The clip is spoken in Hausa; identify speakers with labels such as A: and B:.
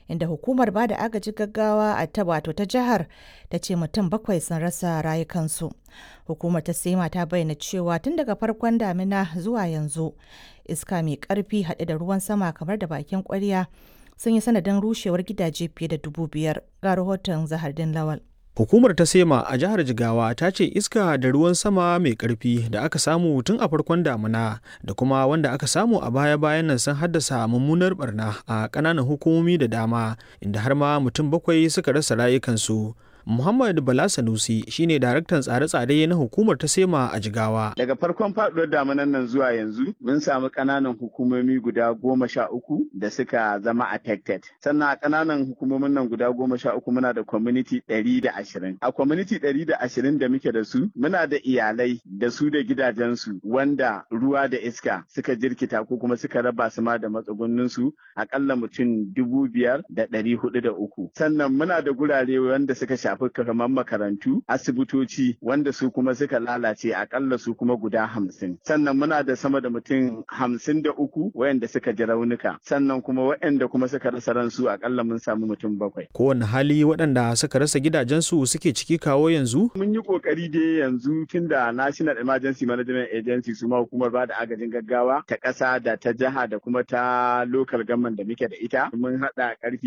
A: inda hukumar ba da agaji gaggawa a ta wato ta jihar ta ce mutum bakwai sun rasa rayukansu. Hukumar ta Sema ta bayyana cewa tun daga farkon damina zuwa yanzu iska mai ƙarfi haɗe da ruwan sama kamar da bakin ƙwarya sun yi sanadin rushewar gidaje fiye da dubu biyar ga rahoton Zahardin Lawal.
B: Hukumar ta Sema a jihar Jigawa ta ce iska da ruwan sama mai ƙarfi da aka samu tun a farkon damuna da kuma wanda aka samu a baya-bayan nan sun haddasa mummunar barna a ƙananan hukumomi da dama inda har ma mutum bakwai suka rasa rayukansu. Muhammad Bala Sanusi shine daraktan tsare-tsare na hukumar ta Sema a Jigawa.
C: Daga farkon faɗuwar damunan nan zuwa yanzu mun samu ƙananan hukumomi guda goma sha uku da suka zama affected. Sannan a ƙananan hukumomin nan guda goma sha uku muna da community ɗari da ashirin. A community ɗari da ashirin da muke da su muna da iyalai da su da gidajensu wanda ruwa da iska suka jirkita ko kuma suka raba su ma da matsugunninsu aƙalla mutum dubu biyar da ɗari hudu da uku. Sannan muna da gurare wanda suka sha shafi kamar makarantu asibitoci wanda su kuma suka lalace akalla su kuma guda hamsin sannan muna da sama da mutum hamsin da uku wayanda suka ji raunuka sannan kuma wayanda kuma suka rasa ransu akalla mun samu mutum bakwai
B: kowane hali waɗanda suka rasa gidajensu suke ciki kawo yanzu
C: mun yi kokari dai yanzu tunda national emergency management agency su ma hukumar ba da agajin gaggawa ta ƙasa da ta jiha da kuma ta local government da muke da ita mun haɗa ƙarfi